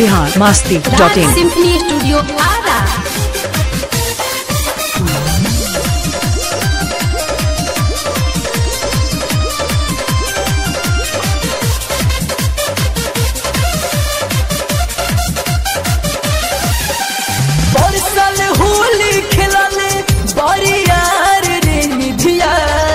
Bihar Masti dot Raj in symphony studio Ara बरसल होली खेलले बरियार रे निधिया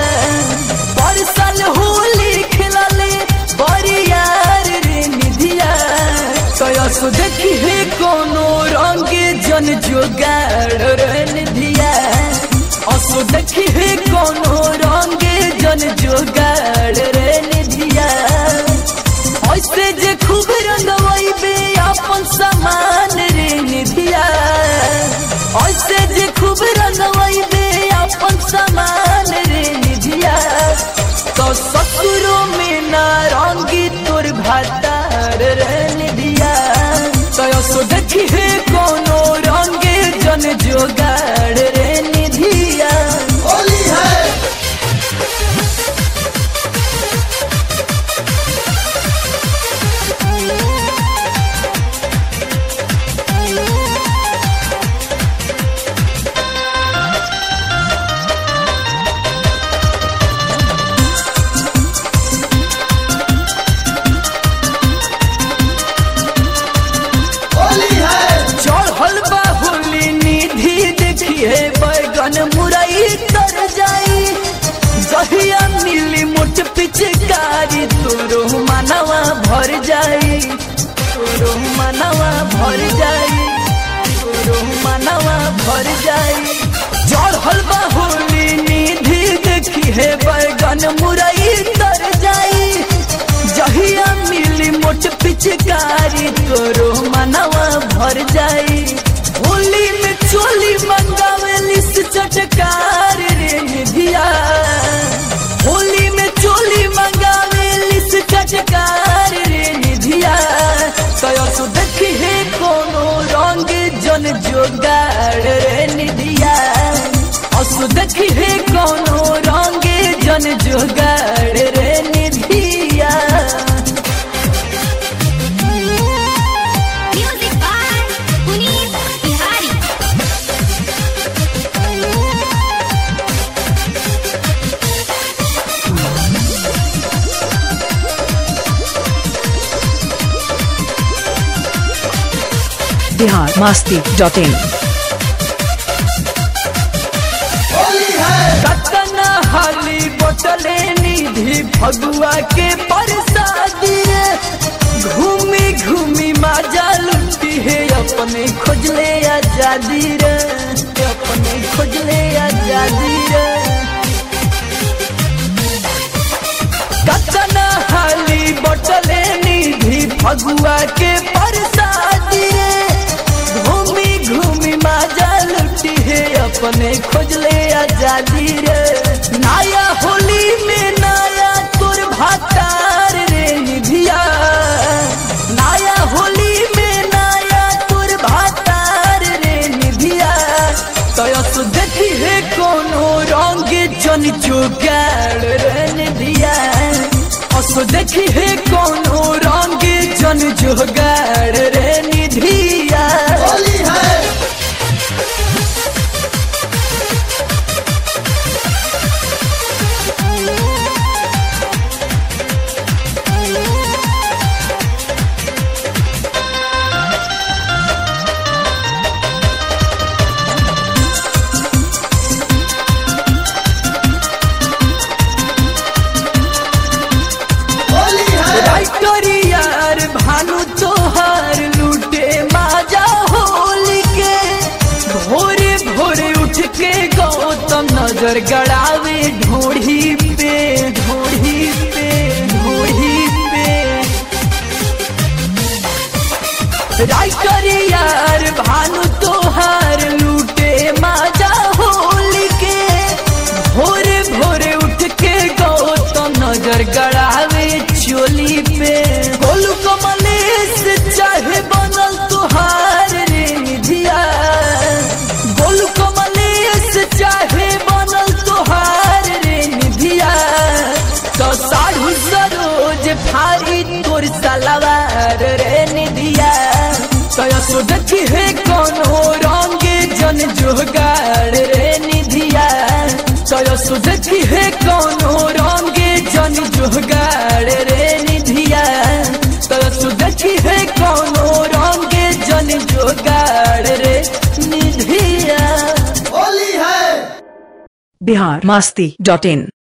बरसल होली खेलले बरियार रे निधिया कयस देखी हे कोनो रंग जन जोगाड़ रे निधिया असो देखी हे कोनो रंग जन जोगाड़ रे निधिया ऐसे जे खूब रंगवैबे अपन सामान रे निधिया ऐसे जे खूब रंगवैबे अपन सामान रे निधिया तो ससुरो में ना रंगी तोर भातार रे निधिया तो सो देखी हे कोनो रंगे जन जोगाड़ रे निधिया होली है चढ़ल बा होली निधि देखिए बैगन मुरई तर जाई जहिया मिली मुठ पिचकारी तोरो मनवा भर जाई तोरो मनवा भर जाई तोरो मनवा भर जाई चढ़ल बा होली निधि देखिए बैगन मुरई तर जाई जहिया मिली मोट पिचकारी तोरो मनवा भर जाई होली में चोली मंगावेली से चटकार रे निधिया होली में चोली मंगावेली से चटकार रे निधिया कयो सो देखी हे कोनो रंग जन जोगाड़ रे निधिया असु देखी हे कोनो रंग जन जोगाड़ रे निधिया music by Punit Bihari Bihar Masti dot in कतना हाली बोतले निधि फगुआ के परसादी रे घूमी घूमी माजा लुटी है अपने खोजले आजादी रे अपने खोजले आजादी रे कतना हाली बोतले निधि फगुआ के परसादी रे घूमी घूमी माजा लुटी है अपने खोजले आजादी रे नया होली में नया तोर भातार रे निधिया नया होली में नया तोर भातार रे निधिया तयस देखी है कोनो रंग जन जोगाड़ रे निधिया असो देखी है कोनो रंग जन जोगाड़ रे निधिया होली है यार भानु तोहार लूटे माजा होली के भोरे भोरे उठ के गौतम नजर गड़ावे ढोढ़ी पे ढोढ़ी पे ढोढ़ी पे राइटर यार भानु तोहार लूटे माजा होली के भोरे भोरे उठ के गौतम नजर गड़ावे चोली पे गोलू कमलेश चाहे बनल तुहार रे निधिया गोलू कमलेश चाहे बनल तुहार रे निधिया तो साढ़ू सरोज फारी तोर सलवार रे निधिया तयसो देखी है कोनो रंग जन जोगाड़ रे निधिया तयसो देखी है कोनो रंग जन जोगाड़ रे निधिया तयसो देखी है कोनो रंग जन जोगाड़ रे निधिया बिहार मस्ती डॉट इन